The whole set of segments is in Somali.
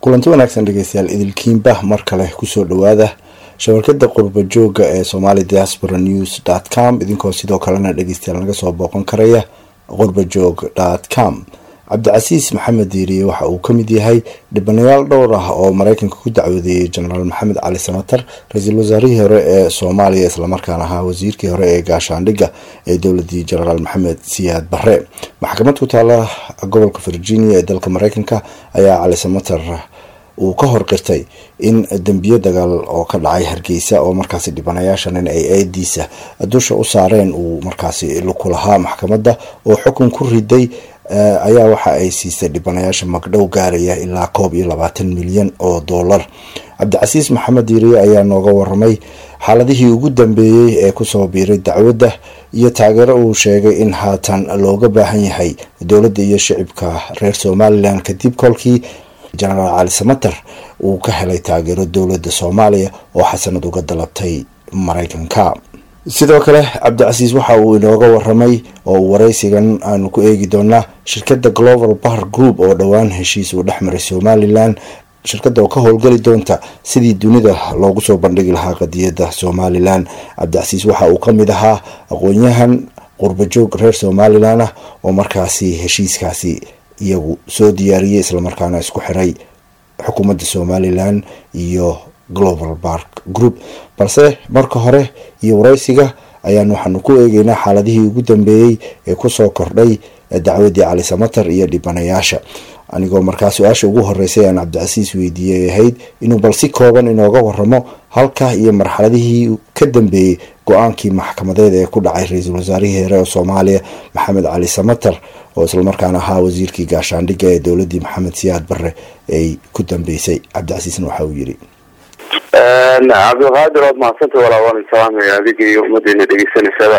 kulanti wanaagsan dhegeystayaal idilkiinba mar kale kusoo dhawaada shabakada qurba jooga ee somali diaspora news dot com idinkoo sidoo kalena dhegeystayaal naga soo booqan karaya qurbajoog dot com cabdicasiis maxamed diiriye waxa uu kamid yahay dhibanayaal dhowr ah oo mareykanka ku dacwadeeyey jenaraal maxamed cali samatar ra-iisul wasaarihii hore ee soomaaliya islamarkaana ahaa wasiirkii hore ee gaashaandhigga ee dowladii jenaraal maxamed siyaad barre maxkamad ku taala gobolka virginia ee dalka mareykanka ayaa cali samatar uu ka hor qirtay in dembiyo dagaal oo ka dhacay hargeysa oo markaasi dhibanayaashan in ay eediisa dusha u saareen uu markaasi luku lahaa maxkamadda oo xukun ku riday ayaa waxa ay siisay dhibanayaasha magdhow gaaraya ilaa koob iyo labaatan milyan oo dollar cabdicasiis maxamed diiriye ayaa nooga waramay xaaladihii ugu dambeeyey ee kusoo biiray dacwadda iyo taageero uu sheegay in haatan looga baahan yahay dowladda iyo shicibka reer somalilan kadib kolkii jenaraal cali samater uu ka helay taageero dowladda soomaaliya oo xasanad uga dalabtay mareykanka sidoo kale cabdicasiis waxa uu inooga waramay oo uu wareysigan aanu ku eegi doonaa shirkadda global bar group oo dhowaan heshiis uu dhex maray somalilan shirkadda oo ka howlgeli doonta sidii dunida loogu soo bandhigi lahaa qadiyadda somalilan cabdicasiis waxa uu kamid ahaa aqoon-yahan qurbajoog reer somalilan ah oo markaasi heshiiskaasi iyagu soo diyaariyey islamarkaana isku xiray xukuumadda somalilan iyo global bark group balse marka hore iyo wareysiga ayaan waxaanu ku eegeynaa xaaladihii ugu dambeeyey ee kusoo kordhay dacwadii cali samater iyo dhibanayaasha anigoo markaa su-aasha ugu horeysay aan cabdicasiis weydiiyey ahayd inuu bal si kooban inooga waramo halka iyo marxaladihii ka dambeeyey go-aankii maxkamadeed ee ku dhacay ra-iisul wasaarihii hore ee soomaaliya maxamed cali samater oo islamarkaana ahaa wasiirkii gaashaandhigga ee dowladii maxamed siyaad barre ay ku dambeysay cabdicasiisna waxa uu yiri cabdiqaadir waad mahadsanta walaa waan salaamaya adiga iyo ummadeena dhegeysanaysaba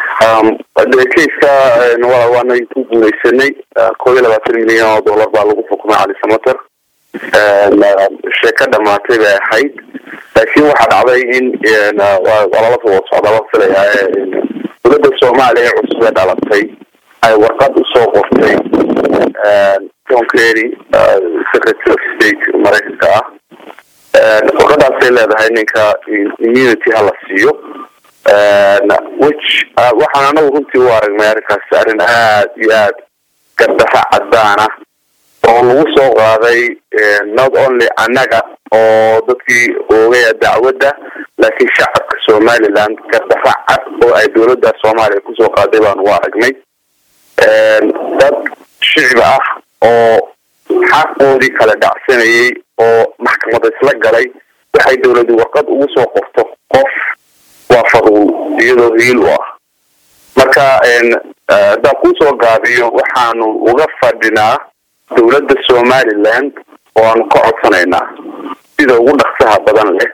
keiska walaa waana ku guuleysanay koob iyo labaatan milyan oo dollar baa lagu xukumay cali samater sheeko dhamaatay bay ahayd laakiin waxaa dhacday in waa lala soo wada socdaa waan filayaa dowladda soomaaliya ee cusub ee dhalatay ay warqad usoo qortay john kerry secretary of state mareykanka ah warqadaasay leedahay ninka immunity hala siiyo which waxaan anagu runtii u aragnay arrinkaas arrin aad iyo aad gardafa caddaana oo lagu soo qaaday not only annaga oo dadkii oogaya dacwadda laakiin shacabka somaliland gardafa cad oo ay dowladda soomaaliya kusoo qaaday baan u aragnay dad shicib ah oo xaqoodii kala dhacsanayay oo maxkamada isla galay waxay dowladu warqad ugu soo qorto qof waa fadul iyadoo hiil u ah marka haddaan kusoo gaabiyo waxaanu uga fadhinaa dowladda somaliland oo aanu ka codsanaynaa sida ugu dhaksaha badan leh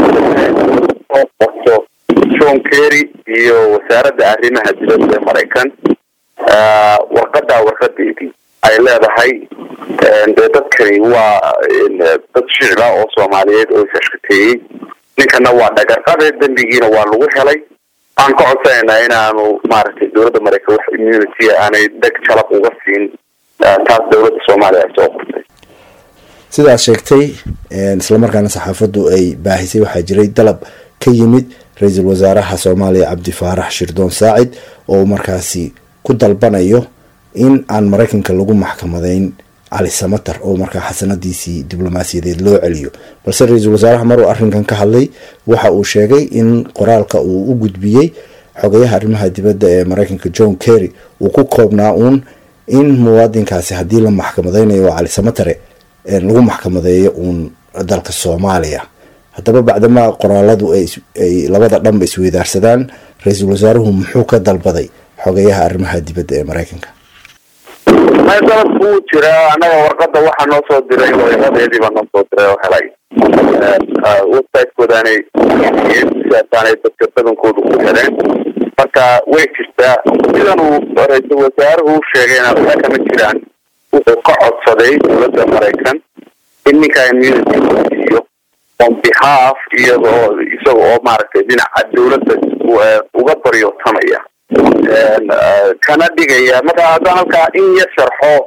soo qorto john kerry iyo wasaaradda arrimaha dibadda ee maraykan warqadaa warqadeedii ay leedahay dee dadkani waa dad shicba oo soomaaliyeed oo isashkateeyey ninkana waa dhagarqabe dembigiina waa lagu helay aan ka codsanaynaa inaanu maaragtay dowladda maraykan wax immunity aanay dheg jalab uga siin taas dowladda soomaaliya ay soo qortay sidaad sheegtay islamarkaana saxaafaddu ay baahisay waxaa jiray dalab ka yimid ra-iisul wasaaraha soomaaliya cabdi faarax shirdoon saacid oo markaasi ku dalbanayo in aan mareykanka lagu maxkamadeyn cali samater oo markaa xasanadiisii diblomaasiyadeed loo celiyo balse ra-iisul wasaaraha maruu arrinkan ka hadlay waxa uu sheegay in qoraalka uu u gudbiyey xogayaha arrimaha dibadda ee mareykanka john kerry uu ku koobnaa uun in muwaadinkaasi haddii la maxkamadeynayo oo cali samatere lagu maxkamadeeyo uun dalka soomaaliya haddaba bacdamaa qoraaladu ay labada dhanba isweydaarsadaan ra-iisul wasaaruhu muxuu ka dalbaday xogayaha arrimaha dibadda ee mareykanka may dalabku wuu jiraa annaga warqada waxaa noo soo diray waraaqadeedii baa noo soo diray oo helay websitekoodaanay aanay dadka badankoodu ku heleen marka way jirtaa sidan uu ra-iisul wasaaruhu u sheegayna waxa kama jiraan wuxuu ka codsaday dowladda maraykan in ninka immunity la siiyo on behalf iyadoo isaga oo maaragtay dhinaca dowladda uga baryootamaya kana dhigaya marka haddaan halkaa in yar sharxo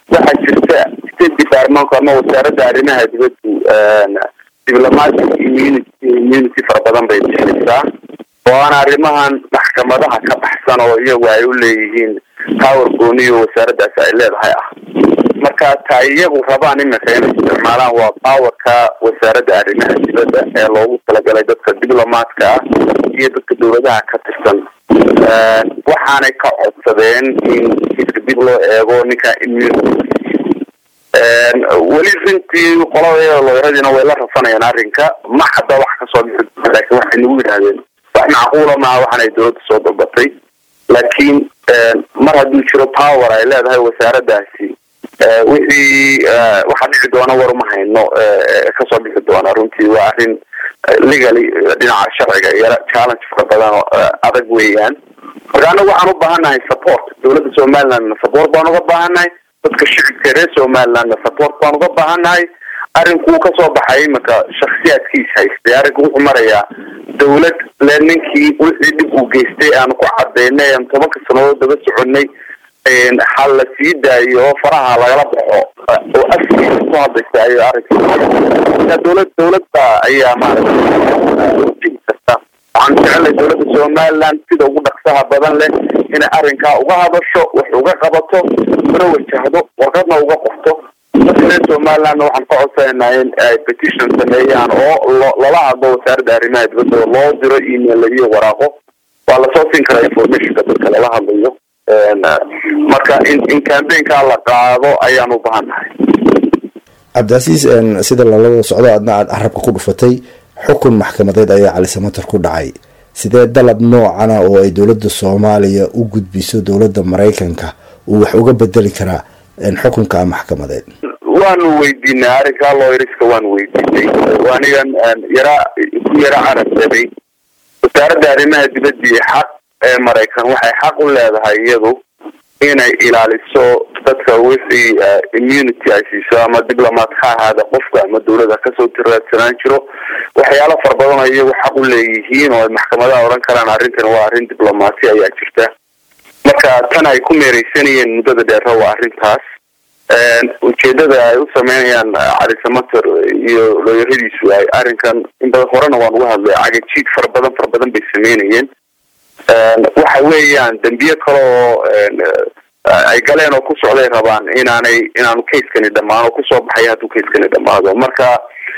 waxaa jirta state departmentku ama wasaaradda arrimaha dibaddu diplomatic immunity immunity fara badan bay bixinaysaa oo aan arrimahan maxkamadaha ka baxsan oo iyagu ay u leeyihiin power gooniyo wasaaraddaasi ay leedahay ah marka ta iyagu rabaan iminka inay isticmaalaan waa powerka wasaaradda arrimaha dibadda ee loogu talagalay dadka diplomatka ah iyo dadka dawladaha ka tirsan waxaanay ka codsadeen in kiiska dib loo eego ninka immunity weli runtii qolada looyradiina way la rafanayaan arrinka ma hadda wax kasoo bixi laakiin waxay nagu yidhahdeen wax macquula maaha waxaan ay dawladda soo dalbatay laakiin mar hadduu jiro power ay leedahay wasaaraddaasi wixii waxaa dhici doona war uma hayno kasoo bixi doona runtii waa arrin legally dhinaca sharciga iyo challenge fara badan oo adag weeyaan marka anagu waxaan u baahannahay support dawladda somalilandna support baan uga baahannahay dadka shicibka reer somalilandna support baan uga baahannahay arrinkuu kasoo baxay iminka shaksiyaadkiis haystay arrinku wuxuu marayaa dawlad le ninkii wixii dhib uu geystay aanu ku cadaynay aan tobanka sanadood daba soconay ha la sii daayo oo faraha lagala baxo oo afkiisa ku hadlaysa ayo arrinka dawlad dawladda ayaa maaragtay karta waxaan jecelnay dawladda somaliland sida ugu dhaqsaha badan leh inay arrinkaa uga hadasho wax uga qabato una wajahdo warqadna uga qorto dadka reer somalilandna waxaan ka codsanaynaa in ay petition sameeyaan oo lala hadlo wasaaradda arrimaha dibadda oo loo diro email iyo waraaqo waa lasoo siin karaa informationka dadka lala hadlayo marka in in cambaynkaa la qaado ayaan u bahannahay cabdicasiis sida lalada socdo adna aada carabka ku dhufatay xukun maxkamadeed ayaa cali samater ku dhacay sidee dalab noocana oo ay dowladda soomaaliya u gudbiso dowladda maraykanka uu wax uga bedeli karaa xukunka maxkamadeed waanu weydiinay arrinkaa looyriska waanu weydiinay anigan yara ku yara carabsaday wasaaradda arrimaha dibadii xaq ee maraykan waxay xaq u leedahay iyadu inay ilaaliso dadka wixii immunity ay siiso ama diplomat ha ahaada qofka ama dawlada kasoo tiraadsanaan jiro waxyaalo fara badan oo iyagu xaq u leeyihiin oo ay maxkamadaha odhan karaan arrintan waa arrin diplomati ayaa jirta marka tan ay ku meereysanayeen muddada dheera waa arrintaas ujeedada ay u sameynayaan cali samater iyo looyaradiisu ay arrinkan in badan horena waan uga hadlay cagajiid fara badan fara badan bay sameynayeen waxa weeyaan dembiye kale oo ay galeen oo ku socday rabaan inaanay inaanu kaskani dhamaan oo kusoo baxaya hadduu kaskani dhamaado marka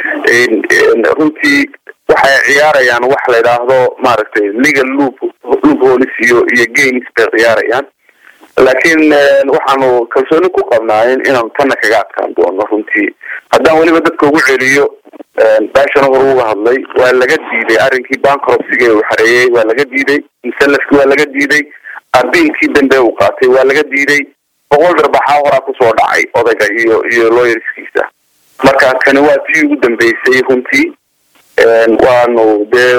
runtii waxay ciyaarayaan wax la idhaahdo maaragtay legal loop loop holis iyo iyo games bay ciyaarayaan laakiin waxaanu kalsooni ku qabnaa in inaanu tanna kaga adkaan doono runtii haddaan weliba dadka ugu celiyo baashana hor uga hadlay waa laga diiday arrinkii bankrupsiga uu xareeyey waa laga diiday musalafki waa laga diiday abiilkii dambe uu qaatay waa laga diiday boqol darbaxaa horaa kusoo dhacay odayga iyo iyo looyarskiisa marka kani waa tii ugu dambeysay runtii waanu dee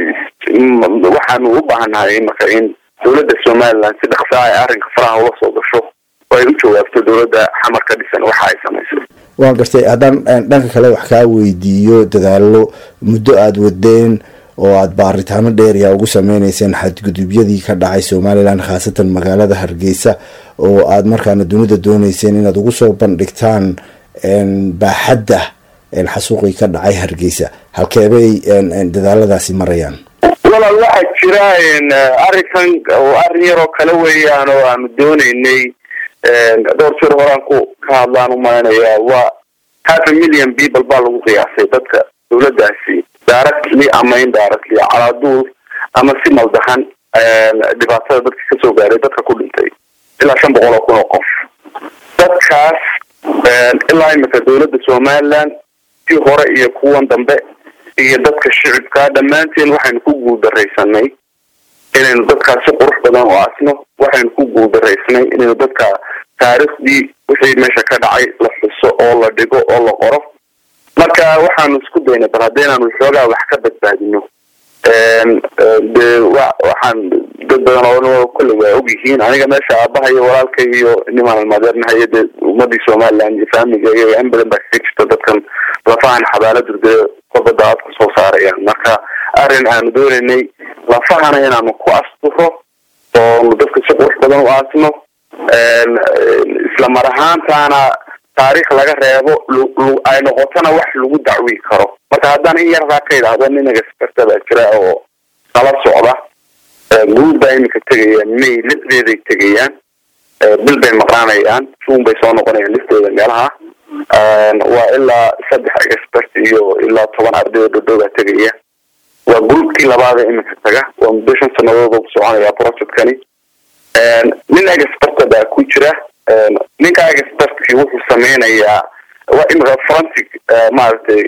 waxaanu u baahannahay marka in dawladda somaliland si dhaqsaa ay arrinka faraha ula soo gasho oo ay u jawaabto dawladda xamar ka dhisan waxa ay samaysay waan gartay haddaan dhanka kale wax kaa weydiiyo dadaalo muddo aada wadeen oo aada baaritaano dheeriya ugu sameyneyseen xadgudubyadii ka dhacay somalilan khaasatan magaalada hargeysa oo aada markaana dunida dooneyseen inaad ugu soo bandhigtaan baaxadda xasuuqii ka dhacay hargeysa halkeebay dadaaladaasi marayaan walaal waxaa jira arrinkan arrin yaroo kale weeyaan oo aanu dooneynay dhowr jir horaan ku ka hadlaan umaynaya waa half a million people baa lagu qiyaasay dadka dawladdaasi directly ama indirectly calaaduul ama si maldahan dhibaatada dadka kasoo gaaray dadka ku dhintay ilaa shan boqol oo kun oo qof dadkaas ilaa imika dawladda somaliland si hore iyo kuwan dambe iyo dadka shicibkaa dhammaanteen waxaynu ku guuldaraysanay inaynu dadkaas si qurux badan u aasno waxaynu ku guuldaraysanay inaynu dadka taariikhdii wixii meesha ka dhacay la xuso oo la dhigo oo la qoro marka waxaanu isku daynay bal haddaynaanu xoogaa wax ka badbaadino de wa waxaan dad badan oo kolley waa og yihiin aniga meesha aabaha iyo walaalka iyo nimaan almaadeernahayo dee ummadii somaliland iyo faamiga iyo in badan baa kaga jirta dadkan lafahan xabaaladu dee kubadda aad kusoo saarayaan marka arrin aanu doonaynay lafahana inaanu ku asturo oonu dadka si qurux badan u aasno isla mar ahaantaana taariikh laga reebo ay noqotona wax lagu dacwi karo marka haddaan in yardaa ka idhaahdo nin experta baa jira oo nala socda guud baa iminka tegayaan may lixdeeday tegayaan bil bay maqnaanayaan june bay soo noqonayaan liftooda meelaha waa ilaa saddex expert iyo ilaa toban arday oo dhadhowbaa tegaya waa groupkii labaada iminka taga waa muddo shan sanadood ku soconaya projectkani nin experta baa ku jira ninka expertkii wuxuu sameynayaa waa imika forensic maaragtay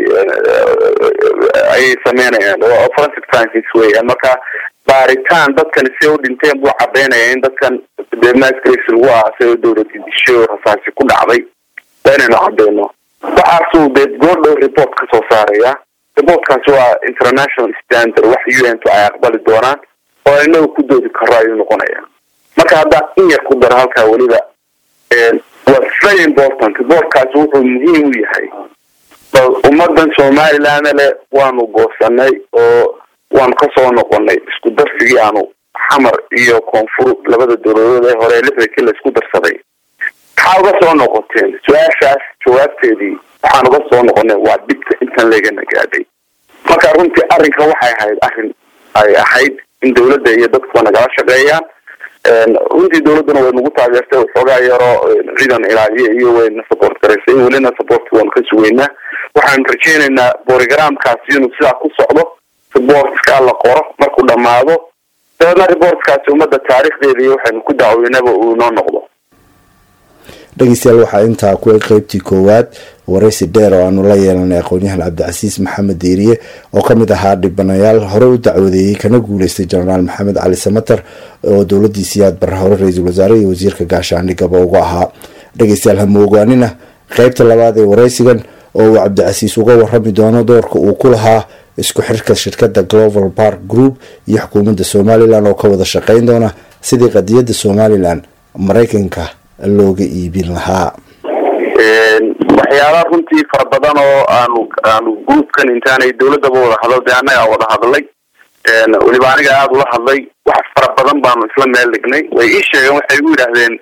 ayay sameynayaan forensic sciences weeyaan marka baaritaan dadkan si u dhinteen buu cadeynaya in dadkan dee masgrace lagu aasay oo dowladi dishay oo rasaasi ku dhacday waa inaynu cadeyno waxaasuu dee goordhow report ka soo saaraya reportkaasi waa international standard wax u n to ay aqbali doonaan oo inaga ku doodi karo ayuu noqonaya marka haddaan in yar ku daro halkaa weliba waa very important reportkaasi wuxuu muhiim u yahay bal ummadan somaliland le waanu goosanay oo waanu kasoo noqonay isku darsigii aanu xamar iyo koonfur labada dowladood ee hore lixdankii la isku darsaday maxaa uga soo noqoteen su-aashaas jawaabteedii waxaan uga soo noqonay waa dhibka intan legana gaadhay marka runtii arrinkan waxay ahayd arrin ay ahayd in dawladda iyo dadkuba nagala shaqeeyaan runtii dawladduna way nagu taageertay waxoogaa yaroo ciidan ilaaliya iyo wayna support garaysay welina supportka waanu ka sugeynaa waxaanu rajeynaynaa borogramkaasi inuu sidaa ku socdo reportska la qoro markuu dhamaado dabeedna reportkaasi ummadda taariikhdeeda iyo waxaynu ku dacweynaba uu inoo noqdo dhegeystayaal waxaa intaa ku eg qeybtii koowaad waraysi dheer oo aanu la yeelanay aqoon-yahan cabdicasiis maxamed diiriye oo kamid ahaa dhibanayaal hore u dacwadeeyey kana guuleystay jenaraal maxamed cali samater oo dowladii siyaad barre hore ra-iisul wasaare iyo wasiirka gaashaandhigaba uga ahaa dhegeystayaal hamoogaanina qeybta labaad ee waraysigan oo uu cabdicasiis uga warami doono doorka uu ku lahaa isku xirka shirkada global park group iyo xukuumadda somalilan oo ka wada shaqeyn doona sidii qadiyadda somalilan maraykanka looga iibin lahaa waxyaaba runtii fara badan oo aanu aanu groupkan intaanay dawladaba wada hadal dee annagaa wada hadlay weliba aniga aada ula hadlay wax fara badan baanu isla meel dhignay way ii sheegeen waxay igu yidhaahdeen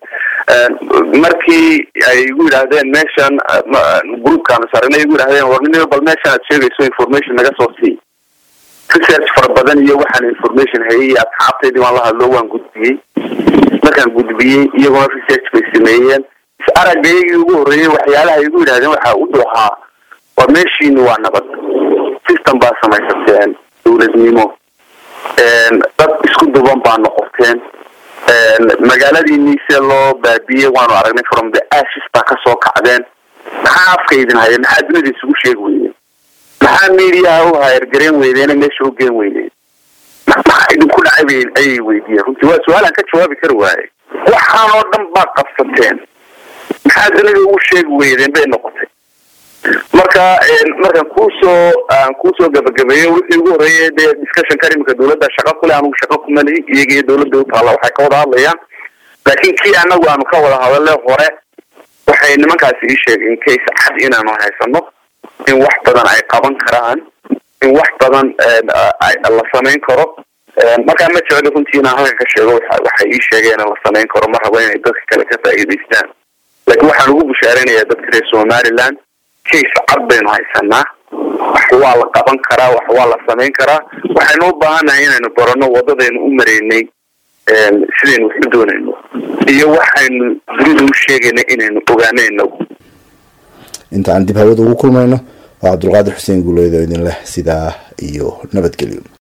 markii ay igu yidhaahdeen meeshan groupkaanu sarnay igu yidhahdeen warnin bal meeshan aad sheegayso information naga soo sii research fara badan iyo waxaan information hayay asxaabtaydii waan la hadlo waan gudbiyey markaan gudbiyey iyaguna research bay sameeyeen is aragaygii ugu horreeyey waxyaalaha igu yidhahdeen waxaa u doohaa war meeshiini waa nabad system baa samaysateen dawladnimo dad isku duban baa noqoteen magaaladii niise loo baabiyey waanu aragnay from the ashes baa kasoo kacdeen maxaa afka idin haya maxaa dunida isugu sheegi weydeen maxaa mediaha u hayargareen weydeene meesha u geen weydeen maxaa idinku dhacay ayay weydiiyeen runtii waa su-aalaan ka jawaabi kari waaye waxaan oo dhan baa qabsateen maxaa dunida ugu sheegi weydeen bay noqotay marka markaan kuusoo aan kuusoo gabagabeeyo wixii ugu horreeyay dee discussionkan iminka dawladda shaqa kule anugu shaqa kumalihi iyaga iyo dawladda utaalla waxay ka wada hadlayaan laakiin kii anagu aanu ka wada hadale hore waxay nimankaasi ii sheegeen case cad inaanu haysano in wax badan ay qaban karaan in wax badan la samayn karo markaa ma jecli runtii inaan halka ka sheego waxay ii sheegeen in la samayn karo ma rabo inay dadka kale ka faa'iidaystaan laakiin waxaan ugu bushaaraynayaa dadka reer somaliland case cad baynu haysanaa wax waa la qaban karaa wax waa la samayn karaa waxaynu u baahannahay inaynu barano wadadaynu u mareynay sidaynu wax u doonayno iyo waxaynu dunida u sheegayna inaynu ogaanayno inta aan dib hawada ugu kulmayno waa cabdulqaadir xuseen guuleed oo idin leh sidaa iyo nabadgelyo